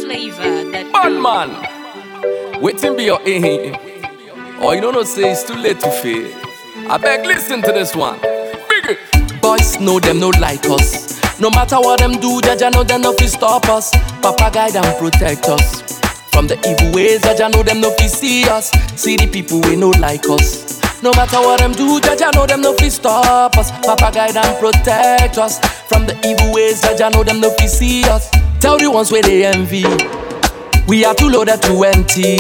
flavor that Bad man. Waiting be your aim. Or you don't know, say it's too late to fail. I beg, listen to this one. Big it. Boys know them no like us. No matter what them do, Jaja know them no fi stop us. Papa guide and protect us. From the evil ways, Jaja know them no fi see us. See the people we no like us. No matter what them do, Jaja know them no fi stop us. Papa guide and protect us. From the evil ways, Jaja know them no fi see us. Tell the ones where they envy. We are too loaded to empty.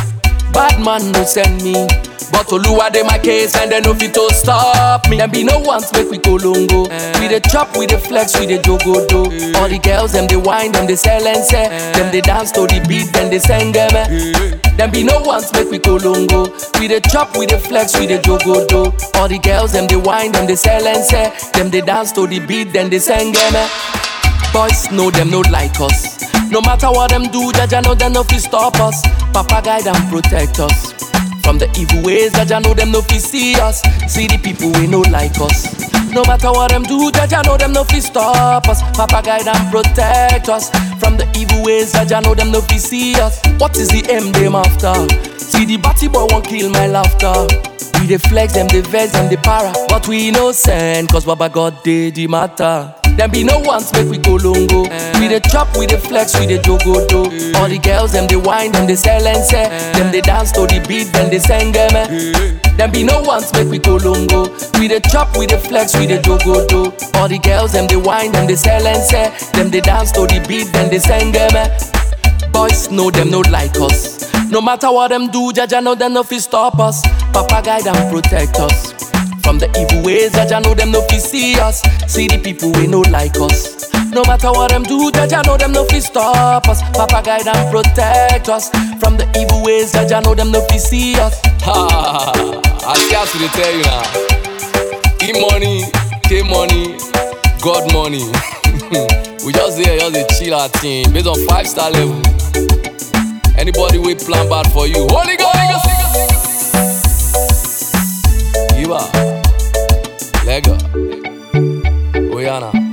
Bad man no send me. But Oluwa dey my case and they no fit to stop me. Them be no ones make we go longo. We dey chop, we dey flex, we dey jogo do. All the girls them dey whine, them dey sell and say. Them dey dance to the beat, then they sing them. Them be no ones make we go longo. We dey chop, we dey flex, we dey jogo do. All the girls them dey whine, them dey sell and say. Them dey dance to the beat, then they sing them. Boys know them no like us. No matter what them do, Jaja know them no fi stop us. Papa guide and protect us. From the evil ways, Jaja know them no fi see us. See the people we no like us. No matter what them do, Jaja know them no fi stop us. Papa guide and protect us. From the evil ways, Jaja know them no fi see us. What is the aim them after? See the batty boy won't kill my laughter. We dey flex them, the vex them, the para. But we innocent, cause Baba God did the matter. Them be no ones make we go longo. We dey chop, we dey flex, we dey jogo do. All the girls them they whine, them they sell and say. Them they dance to the beat, then they sing them. Them be no ones make we go longo. We dey chop, we dey flex, we dey jogo do. All the girls them they whine, them they sell and say. Them they dance to the beat, then they sing them. Boys know them no like us. No matter what them do, Jaja know them no fi stop us. Papa guide and protect us. From the evil ways, Jaja know them no fi see us. See the people we no like us. No matter what them do, Jaja know them no fi stop us. Papa guide and protect us. From the evil ways, Jaja know them no fi see us. Ha! I scarce to tell you now. E money, K money, God money. we just here, just a chill our team based on five star level. Anybody we plan bad for you, Holy Ghost. Give up. Lego. Oyana.